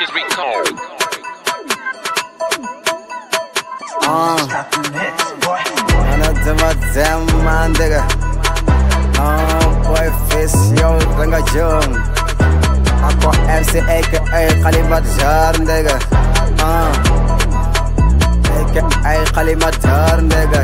Ana dama dama nigga. Oh boy face yo ranga jong. Ako MC aka kalimat jar nigga. Ah. Aka kalimat jar nigga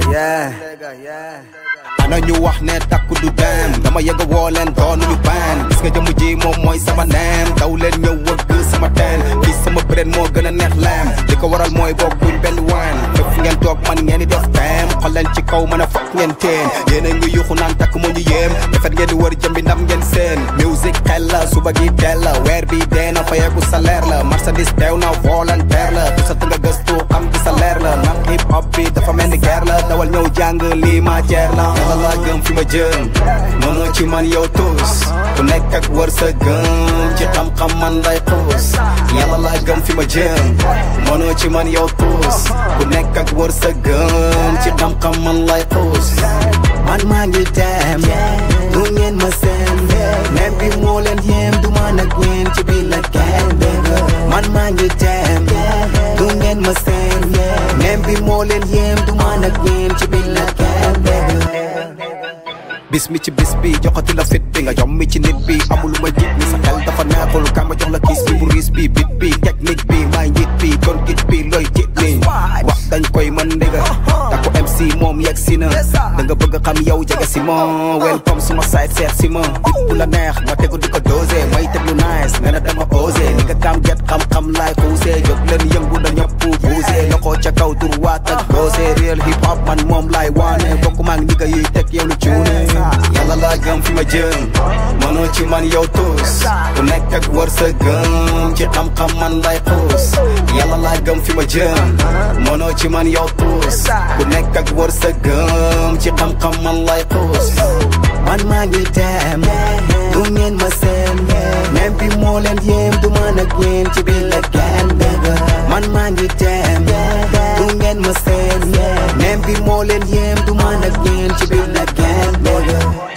yeah. ana ñu wax ne takku du dem dama yëg a woo leen doonuñu baan gis nga jëmm ji moom mooy sama neem daw leen ñëw wëgg sama teen gis sama bëren moo gën a neex leem li ko waral mooy bokkuñ benn waan fépp ngeen toog man ngeen di def teem xol leen ci kaw mën a fokk ngeen teen yéen a ngi yuxu naan takk moo ñu yéem defet ngeen di wër jëmbi ndam ngeen seen musique xel la suba gi teel la weer bi dee na fayeeku salaire la marchandise teew na volontaire la du sa nga gëstu xam ci salaire la ndax hip hop bi dafa mel ni guerre la dawal ñëw jàng lii ma jeer la yàlla laa gëm fi ma jëm mënoo ci man yow tuus ku nekk ak wër sa gëm ci xam-xam man lay xuus yàlla laa gëm fi ma jëm mënoo ci man yow tuus ku nekk ak wër sa gëm ci xam-xam man lay xuus man maa ngi dem du ngeen ma seen même bi moo leen yem du man ak yéen ci biir la kenn dégg man maa ngi dem du ngeen ma seen même bi moo leen yem du man ak yéen ci biir la kenn dégg bis mi ci bis bi joxati la fit bi nga jom mi ci nit bi amul lu ma jit ni sa xel dafa neexul ka ma jox la kiis bi bu riis bi bit bi technique bi maay njit bi kon git bi looy jit ni wax dañ koy mën ndiga ta ko MC moom yegg si na da nga bëgg xam yow jege si ma welcome suma side seet si ma bit bu la neex ma tegu di ko dosé may teg lu nice nga ne dama osé ni nga kam get xam-xam laay xuusé jóg leen yëngu na ñëpp buusé loxo ca kaw droite ak gauche real hip hop man moom laay waane bokk maa ngi ñiga yiy teg yow lu cuune yàlla laa gëm fi ma jëm mënoo ci man yow tuus ku nekk ak wër sa gëm ci xam-xam man lay xuus yàlla laa gëm fi ma jëm mënoo ci man yow tuus ku nekk ak wër sa gëm ci xam-xam man lay xuus man maa ngi dem du ngeen ma seen même bi moo leen yem du man ak yéen ci biir la kenn dégg man maa ngi dem du ngeen ma seen même bi moo leen yem du man ak yéen ci biir la kenn dégg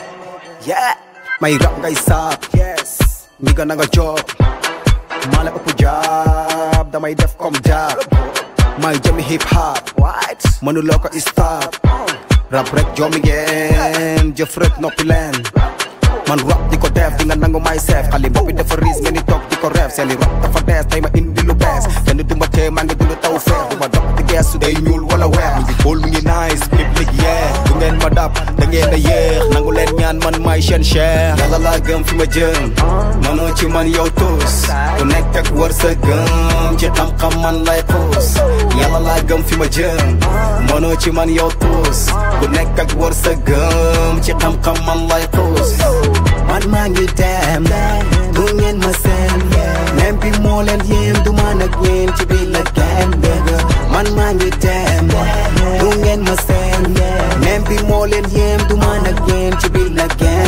yeah may rap ngay saab yes ñi ga na nga job maa la ëpp jaab damay def comme jaab may jëmi hip hop what mënuloo ko stop rap rek joomi ngeen jëf rek noppi leen man rap di ko def di nga nangu may seef xali boppi dafa riis ngeen di toog di ko reef seeni rap dafa dees tey ma indi lu bees kenn du ma tee maa ngi dund taw feex du ma dox di gees su day ñuul wala weex mi ngi bool mi ngi nice public yeah du ngeen ma dab da ngeen a yéex nangu leen ñaan man may seen cher yàlla laa gëm fi ma jëm mënoo ci man yow tuus ku nekk ak wër sa gëm ci xam-xam man lay xuus yàlla laa gëm fi ma jëm mënoo ci man yow tuus ku nekk ak wër sa gëm ci xam-xam man lay xuus man maa ngi dem du ngeen ma seen même bi moo leen yem du man ak yéen ci biir la kenn dégg man maa ngi dem du ngeen ma seen même bi moo leen yem du man ak yéen ci biir la kenn